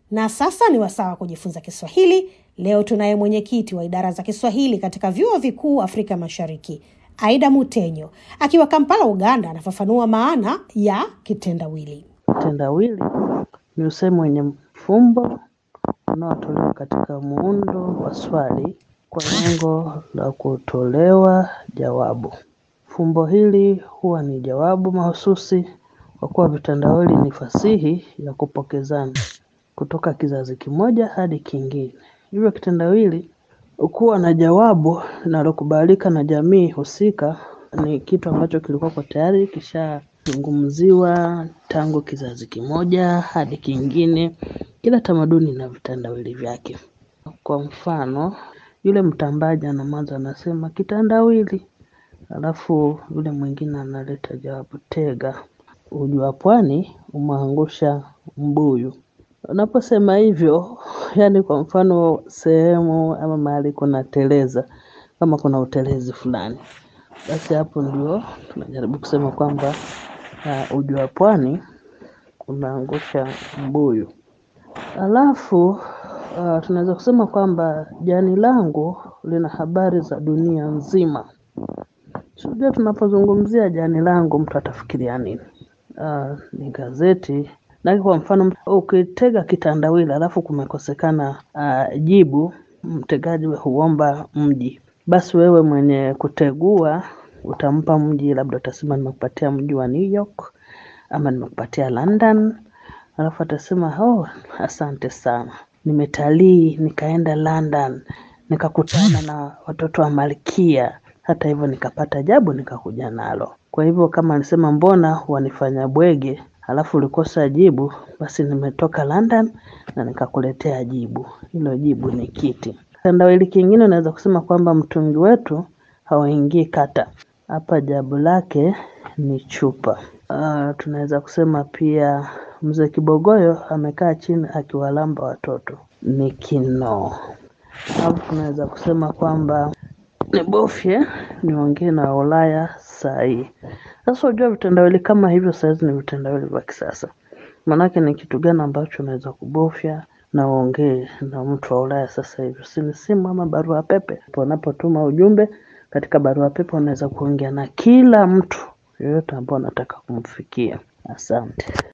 Na sasa ni wasaa wa kujifunza Kiswahili. Leo tunaye mwenyekiti wa idara za Kiswahili katika vyuo vikuu Afrika Mashariki, Aida Mutenyo akiwa Kampala, Uganda, anafafanua maana ya kitendawili. Kitendawili ni usemi wenye mfumbo unaotolewa katika muundo wa swali kwa lengo la kutolewa jawabu. Fumbo hili huwa ni jawabu mahususi kwa kuwa vitendawili ni fasihi ya kupokezana kutoka kizazi kimoja hadi kingine. Hivyo kitendawili hukuwa na jawabu linalokubalika na jamii husika, ni kitu ambacho kilikuwa tayari kishazungumziwa tangu kizazi kimoja hadi kingine. Kila tamaduni na vitendawili vyake. Kwa mfano, yule mtambaji ana mwanzo anasema kitendawili, alafu yule mwingine analeta jawabu tega. Uji wa pwani umeangusha mbuyu. Unaposema hivyo, yaani kwa mfano sehemu ama mahali kuna teleza, kama kuna utelezi fulani, basi hapo ndio tunajaribu kusema kwamba uji wa pwani umeangusha mbuyu. Alafu tunaweza kusema kwamba jani langu lina habari za dunia nzima. Unajua tunapozungumzia jani langu mtu atafikiria nini? Ni gazeti. Na kwa mfano ukitega kitendawili alafu kumekosekana jibu, mtegaji huomba mji. Basi wewe mwenye kutegua utampa mji, labda utasema nimekupatia mji wa New York ama nimekupatia London. Alafu atasema oh, asante sana, nimetalii nikaenda London nikakutana na watoto wa malkia, hata hivyo nikapata jabu nikakuja nalo. Kwa hivyo kama alisema mbona wanifanya bwege, alafu ulikosa jibu, basi nimetoka London na nikakuletea jibu. Hilo jibu ni kiti. Kitendawili kingine unaweza kusema kwamba mtungi wetu hauingii kata. Hapa jabu lake ni chupa. Tunaweza kusema pia mzee Kibogoyo amekaa chini akiwalamba watoto. Ni kinoo. Alafu tunaweza kusema kwamba nibofye niongee na Ulaya saa hii. Sasa unajua vitendawili kama hivyo saa hizi ni vitendawili vya kisasa. Maanake ni kitu gani ambacho unaweza kubofya na uongee na mtu wa Ulaya sasa hivi. Si ni simu ama barua pepe. Unapotuma ujumbe katika barua pepe unaweza kuongea na kila mtu yeyote ambao unataka kumfikia. Asante.